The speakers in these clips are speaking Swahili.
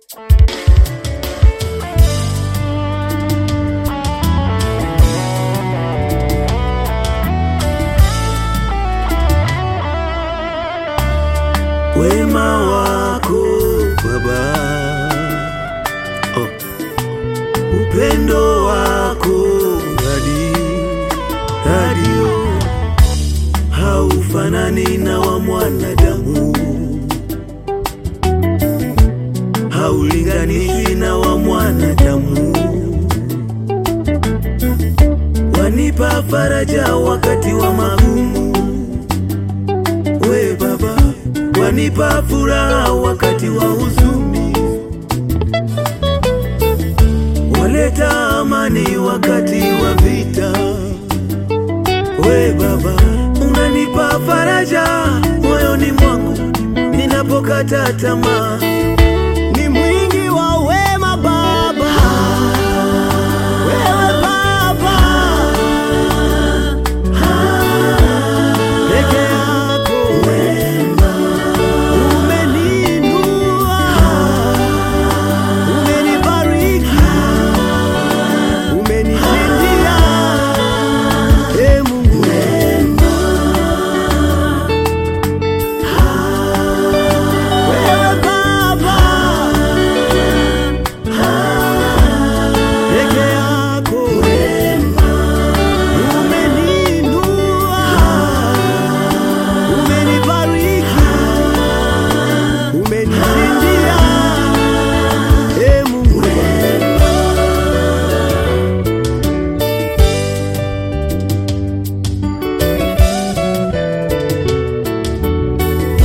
wema wako Baba, oh. upendo wako hadi hadi haufanani na wa mwanadamu, haulinganishwi na wa mwanadamu. Wanipa faraja wakati wa magumu, we Baba, wanipa furaha wakati wa huzuni, waleta amani wakati wa vita. We Baba, unanipa faraja moyoni mwangu ninapokata tamaa. Ni mwingi wa wema Baba, wewe Baba peke yako umeniinua, umenibariki, umenishindia, e Mungu wewe Baba peke yako umeniinua, umenibariki, umenishindia, e Mungu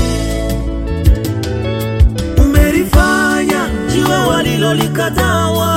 Umelifanya jiwe walilolikataa